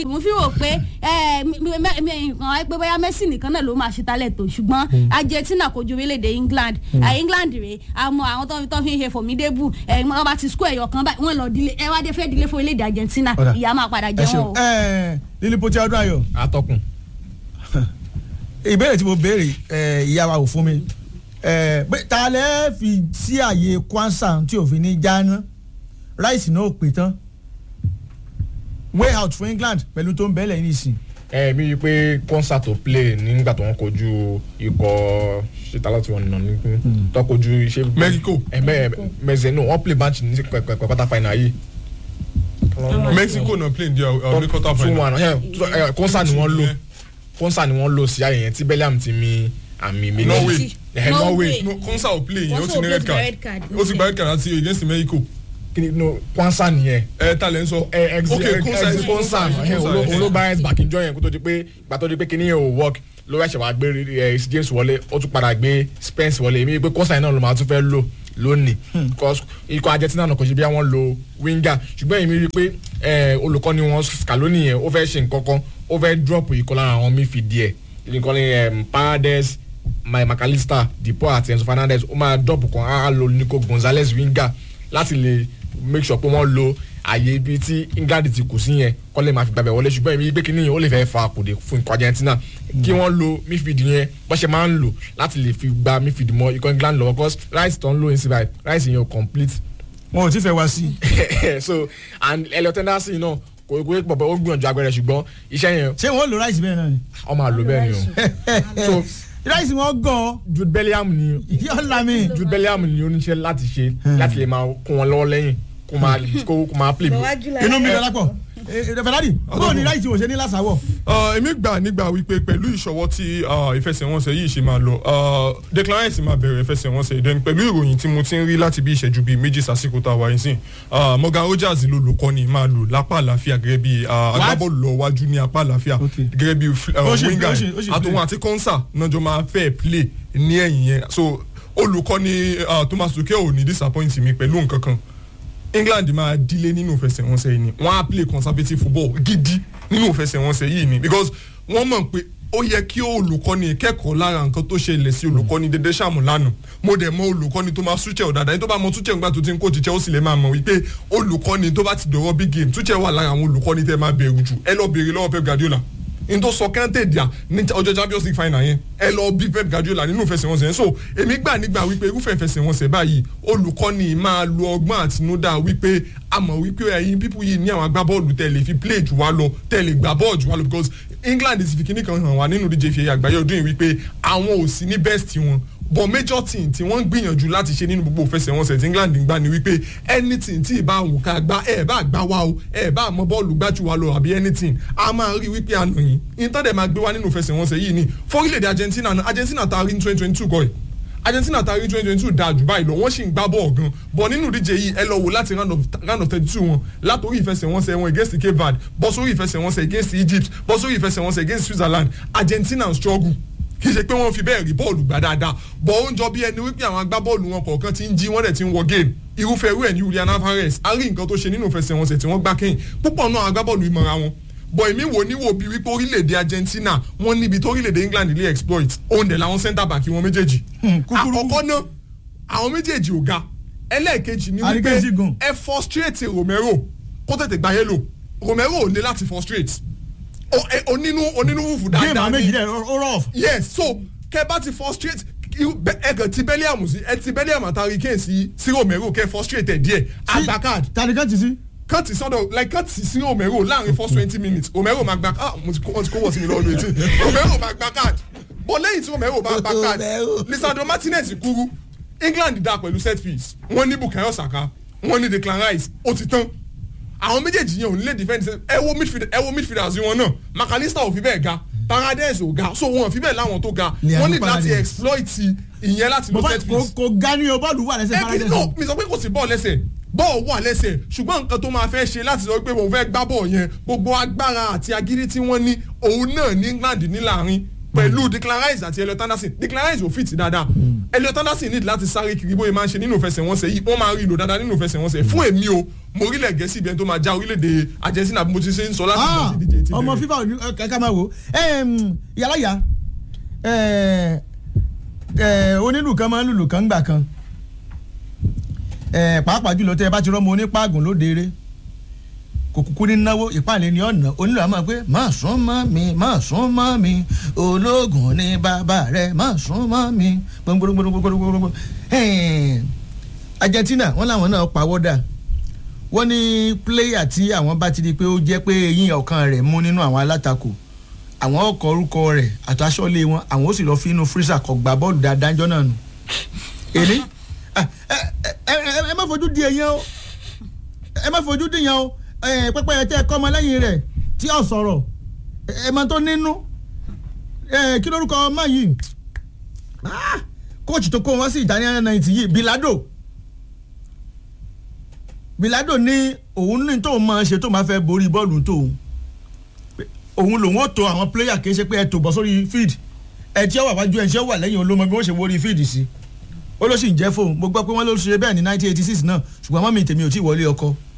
ni mo fi rò pé ẹ, mi- mi- mi- mi- nǹkan ẹ pé bóyá Messi nìkan náà ló máa ṣe talẹ̀ tó ṣùgbọ́n Argentina kojú orílẹ̀-èdè England ẹ, England rèé àmọ́ àwọn tó tó fi ń ṣe formidable ẹ wọ́n bá ti score ẹ̀yọ̀ kan báyìí wọ́n lọ dílé ẹ wá dé fẹ́ dílé fún orílẹ̀-èdè Argentina Ọ̀dà. ìyá máa padà ẹ jẹ ṣeun wọn o. ẹ lílípọ̀ tí ọdún ayọ̀ atọ́kùn ìbéèrè tí mo béèrè ẹ, ìyá wa ò fún mi ẹ, pé ta lẹ́ fi sí àyè kwansa tí òfin ní jáná ráìsì náà ò pé tán way out fún England pẹ̀lú tó ń bẹ́lẹ̀ yìí nìsín ẹ mi rí i pé concert to play nígbà tó ń kojú ikọ̀ ṣètàlá tí wọ́n nà ní tó kojú ṣe. Mexico. ẹ mẹ mẹsẹ̀ no wọ́n play match ní quarter final yìí. Mexico na play their uh, ní quarter two final. one ẹ concert ni wọ́n lò concert ni wọ́n lò sí àyè yẹn tí Bellingham ti mi àmì méjì. Norway. ẹ Norway no Konsa ò play yẹn ó Wọ́n ti sọ ní pé red ó ti gba card red card. ó ti gba red card àti against Mexico. kí ni no kwansa nìyẹn. ẹ ta lẹ́ ń sọ. ẹ ex ok ex Konsa ex kwansa ẹ olóba ẹ back in join yẹn kó tó di pé gbà tó di pé kíní yẹn ò work lórí ẹ̀ṣẹ̀ wàá gbé ẹ James wọlé ó tún padà gbé Spence wọlé èmi pé kwansa yẹn náà ló máa tún fẹ́ lò lónìí because ikọ̀ Argentina náà kò ṣe bí wọ́n lo winger ṣùgbọ́n èmi rí i pé ẹ olùkọ́ni wọn Scaloni yẹn ó fẹ́ ṣe nǹkan kan ó fẹ́ drop ikọ̀ lára àwọn midfield yẹn nǹkan ní Paredes my McAllister Depaul àti Enzo Fernandez ó máa drop kan á lo Nico Gonzalez winger láti lè make sure pé wọ́n lo àyè ibi tí England ti kù sí yẹn kọ́ lè máa fi gbàgbẹ́ wọlé ṣùgbọ́n èmi gbé kínní yẹn ó lè fẹ́ fa àkùdé fún ikọ̀ Argentina kí wọ́n lo midfield yẹn bọ́ ṣe máa ń lò láti lè fi gba midfield mọ́ ikọ̀ England lọ́wọ́ cause rice tó ń lò inside by rice yẹn ò complete wọn ò tí fẹ́ wá sí i so and Elliot Henderson náà kò kò pọ̀ pọ̀ ó gbìyànjú agbẹ́rẹ́ ṣùgbọ́n iṣẹ́ yẹn ṣé wọn ò lo ráìsì bẹ́ẹ̀ náà ni ọ máa lò bẹ́ẹ̀ ni o so ráìsì wọn gan Jude Bellingham ni yọ lami Jude Bellingham ni oníṣẹ́ láti ṣe láti lè máa kún wọn lọ́wọ́ lẹ́yìn kó máa kó kó máa play bọ̀ wá july. inú mi lọ́la pọ̀ fẹ́ládì bóò ní ráìsì wò ṣe ní lásàwọ̀ Uh, èmi gbà nígbà wípé pẹ̀lú ìṣọwọ́ tí uh, ìfẹsẹ̀wọnsẹ̀ yìí ṣe máa lọ uh, Declan Rice máa bẹ̀rẹ̀ ìfẹsẹ̀wọnsẹ̀ then pẹ̀lú ìròyìn tí mo ti ń rí láti bí ìṣẹ́jú bíi méjì sásìkò tá a wáyé sí uh, Morgan Rogers ló lùkọ́ni máa lò lápá àlàáfíà gẹ́gẹ́ bí uh, agbábọ́ọ̀lù lọ wájú ní apá àlàáfíà Okay. gẹ́gẹ́ bí uh, Ó ṣì- winger ó ṣì- ó ṣì play. àtòun àti Konsa náà jọ máa fẹ́ play ní ẹ̀yìn yẹn so olùkọ́ni uh, Thomas Tuchel ò ní disappoint mi pẹ̀lú nǹkan kan England máa dílé nínú ìfẹsẹ̀wọnsẹ̀ yìí ni wọ́n á play conservative football gidi nínú ìfẹsẹ̀wọnsẹ̀ yìí ni because wọ́n mọ̀ pé ó yẹ kí olùkọ́ni kẹ́kọ̀ọ́ lára nǹkan tó ṣẹlẹ̀ sí olùkọ́ni dédé ṣàmù lánàá mo dẹ̀ mọ olùkọ́ni tó máa Tuchel dáadáa ẹni tó bá mọ Tuchel nígbà tó ti ń kó Tuchel ó sì lè máa mọ̀ wípé olùkọ́ni tó bá ti dọ̀rọ̀ big game Tuchel wà lára àwọn olùkọ́ni tẹ́ máa bẹ̀rù jù ẹ lọ bèrè lọ́wọ́ Pep Guardiola n tó sọ kẹ́ńtẹ̀ díà ní ọjọ́ Champions League final yẹn ẹ lọ bí Pep Guardiola nínú ìfẹsẹ̀wọnsẹ̀ yẹn so èmi gbà nígbà wípé irúfẹ́ ìfẹsẹ̀wọnsẹ̀ báyìí olùkọ́ni máa lo ọgbọ́n àtinúdá wípé a mọ̀ wípé ẹ̀yin pípù yìí ní àwọn agbábọ́ọ̀lù tẹ̀ lè fi play jù wá lọ tẹ̀ lè gbà bọ́ọ̀lù jù wá lọ because England ti fi kíní kan hàn wá nínú díje ìfẹ́ àgbáyé ọdún yìí wípé àwọn ò sí ní best wọn but major team tí wọ́n ń gbìyànjú láti ṣe nínú gbogbo ìfẹsẹ̀wọnsẹ̀ tí England ń gbà ní wípé anything tí ì bá wù ká gbá ẹ̀ bá gbá wa o ẹ̀ bá mọ bọ́ọ̀lù gbájú wa lọ àbí anything a máa rí wípé àná yìí ìtọ́dẹ̀ máa gbé wa nínú ìfẹsẹ̀wọnsẹ̀ yìí ni fórílẹ̀-èdè Argentina náà Argentina ta rí ní twenty twenty two kọ́ ẹ̀ Argentina ta rí twenty twenty two dáa jù báyìí lọ wọ́n sì ń gbá bọ́ọ̀ gan bọ̀ nínú ìdíje yìí ẹ lọ wò láti round of round of thirty two wọn látòrí ìfẹsẹ̀wọnsẹ̀ wọn against Cape Verde bọ́ sórí ìfẹsẹ̀wọnsẹ̀ against Egypt bọ́ sórí ìfẹsẹ̀wọnsẹ̀ against Switzerland Argentina ń struggle kì í ṣe pé wọ́n fi bẹ́ẹ̀ rí bọ́ọ̀lù gbá dáadáa bọ̀ ó ń jọ bí ẹni wípé àwọn agbábọ́ọ̀lù wọn kọ̀ọ̀kan ti ń jí wọ́n dẹ̀ ti ń wọ game irúfẹ́ irú ẹ̀ ní Julian Alvarez a rí nǹkan tó ṣe nínú ìfẹsẹ̀wọnsẹ̀ tí wọ́n gbá kẹ́yìn púpọ̀ náà agbábọ́ọ̀lù ìmọ̀ra wọn bọ̀ èmi wò ní wò bí wípé orílẹ̀-èdè Argentina wọ́n níbi tó orílẹ̀-èdè England lè exploit òun dẹ̀ làwọn centre back wọn méjèèjì kúkúrú. àkọ́kọ́ náà àwọn méjèèjì ò ga ẹlẹ́ẹ̀kejì ni wípé Àríkèjì gùn. ẹ frustrate Romero kó tètè gba yellow Romero ò ní láti frustrate O- ẹ- onínú onínú wùfù géèmù dáadáa àwọn méjì ni dẹ̀ ó rọ̀ yes so kẹ bá ti frustrate irú- bẹ- ẹ kàn ti Bellingham sí ẹ ti Bellingham àtàrí Kane sí sí Romero kẹ frustrate ẹ díẹ̀ àgbà card tani kan ti sí. kàn ti sọ́dọ̀ like kàn ti sí Romero láàrin first twenty minutes Romero máa gba ah mo ti kó wọ́n ti kó wọ́n sí mi lọ́wọ́ lóye tí Romero máa gba card but lẹ́yìn tí Romero bá gba card Romero. Lisandro Martinez kúrú England dá pẹ̀lú set piece wọ́n ní Bukayo Saka wọ́n ní Declan Rice ó ti tán àwọn méjèèjì yẹn ò ní lè defend ẹ wo midfield ẹ wo midfielders wọn náà McAllister ò fi bẹ́ẹ̀ ga Paredes ò ga so wọn ò fi bẹ́ẹ̀ láwọn tó ga Leandro wọ́n ní láti Paredes. exploit ìyẹn láti lo bàbá set kò piece kò ga ni o bọ́ọ̀lù wà lẹ́sẹ̀ ẹ kì í Paredes nọ o. mi sọ pé kò sí bọ́ọ̀ lẹ́sẹ̀ bọ́ọ̀ wà lẹ́sẹ̀ ṣùgbọ́n nǹkan tó máa fẹ́ ṣe láti sọ pé mo fẹ́ gbá bọ́ọ̀ yẹn gbogbo agbára àti agídí tí wọ́n ní òun náà ní England ní láàrin pẹ̀lú Declan Rice àti Elliot Anderson Declan Rice ò fit dáadáa Elliot Anderson need láti sáré kiri bóyá máa ń ṣe nínú ìfẹsẹ̀wọnsẹ̀ yìí wọ́n máa rí ìlò dáadáa nínú ìfẹsẹ̀wọnsẹ̀ fún èmi o mo orílẹ̀ gẹ̀ẹ́sì ibi ẹni tó máa já orílẹ̀-èdè Argentina bí mo ti ṣe ń sọ láti ìgbà Ah, tí ìdíje ti ọmọ bẹ̀rẹ̀. fífa òní kàkà máa wò yàrá yà onílù kan máa ń lùlù kan gbà kan Eh, pàápàá jùlọ tẹ ẹ bá ti rọmọ onípàgùn lóde eré kò kúkú ní náwó ìpàlẹ̀ ní ọ̀nà onílù àmọ́ pé má sún mọ́ mi má sún mọ́ mi ológun ní bàbá rẹ má sún mọ́ mi gbogbogbogbogbogbogbò Argentina wọn làwọn náà pawọ́dà wọ́n ní pléyà tí àwọn bá ti di pé ó jẹ́ pé eyín ọ̀kan rẹ̀ mú nínú àwọn alátakò àwọn ọkọ̀ orúkọ rẹ̀ àtàṣọ́lé wọn àwọn ó sì lọ́ọ́ fi inú fírísà kọ̀ gbá bọ́ọ̀lù dáadáa jọ náà nù. èlé ẹ ẹ ẹ ẹ má fojú di èèyàn o ẹ má fojú di èèyàn o ẹ pẹpẹ ẹ tẹ ẹ kọ́ ọmọ lẹ́yìn rẹ̀ tí ò sọ̀rọ̀ ẹ ẹ máa tó nínú ẹ kí lórúkọ ọmọ yìí Ah, kóòtù tó kó wọn sí ìdáníyàn náà ti yìí Bilado Bilado ní òun ní tóun máa ṣe tóun máa fẹ́ borí bọ́ọ̀lù tóun òun lòun ó to àwọn pléyà kì í ṣe pé ẹ tò bọ́ sórí field ẹ tí ó wà wájú ẹ tí ó wà lẹ́yìn olómọ bí wọ́n ṣe wọrí field sí ó ló sì ń jẹ́ fóun mo gbọ́ pé wọ́n ló ṣe bẹ́ẹ̀ ní nineteen eighty six náà ṣùgbọ́n mọ́mí tèmi ò tí ì wọlé ọkọ